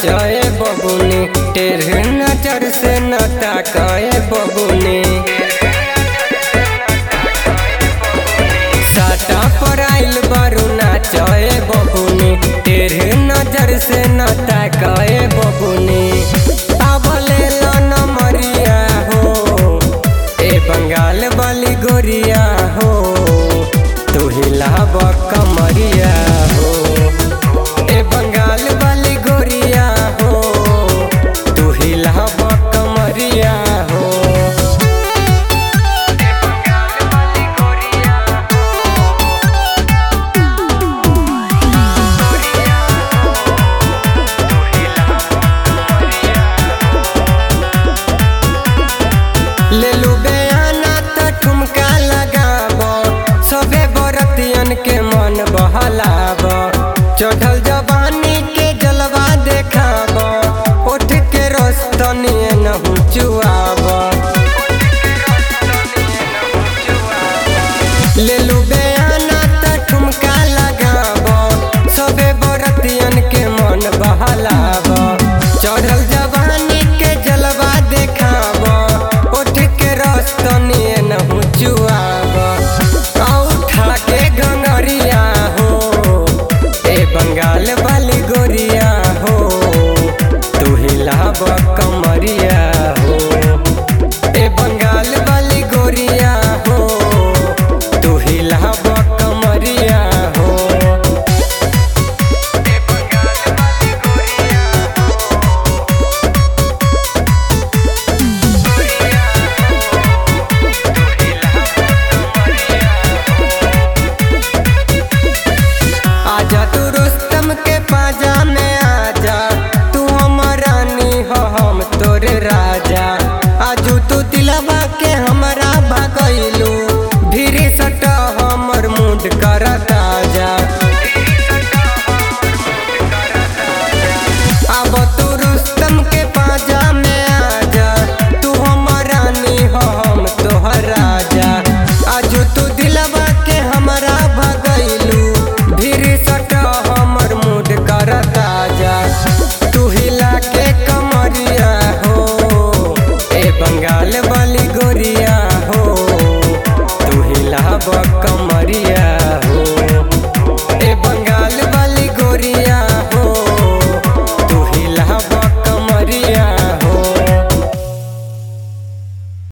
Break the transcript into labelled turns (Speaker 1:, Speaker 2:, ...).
Speaker 1: नाचे बबुनी टेढ़ नजर से न ताके बबुनी साटा पर आइल बारू नाचे बबुनी टेढ़ नजर से न ताके बबुनी आवले लन मरिया हो ए बंगाल वाली गोरिया हो तू हिलाब कमरिया हो ए बंगाल वाली गोरिया हो तू हिलाब कमरिया हो ले लू बयाना त ठुमका लगाब सबे बरतियन के मन बहलाब चढ़ल जवानी के जलवा देखाब उठ के रस्तनी नहु चुआब ले लू बयाना त ठुमका लगाब सबे बरतियन के मन बहलाब चढ़ल जवानी के जलवा देखाब उठ के रस्तनी नहु चुआब उठा के गंगरिया हो ए बंगाल वाली गोरिया हो तू हिलाब कमरिया हो ए बंगाल वाली गोरिया हो तू हिलाब कमरिया हो आजा तू रुस्तम के पाजा में आजा तू हमर रानी हो हम तोरे राजा आजू तू दिलवा के हमरा भगैलू धीरे सट हमर मूड कर ताजा अब तू रुस्तम के पाजा में आजा तू हमर रानी हो हम तोहर राजा आजू तू दिलवा के हमरा भगैलू धीरे सट हमर मूड कर ताजा तू हिला के कमरिया हो ए बंगाल वाली गोरिया हो तू हिलाब कमरिया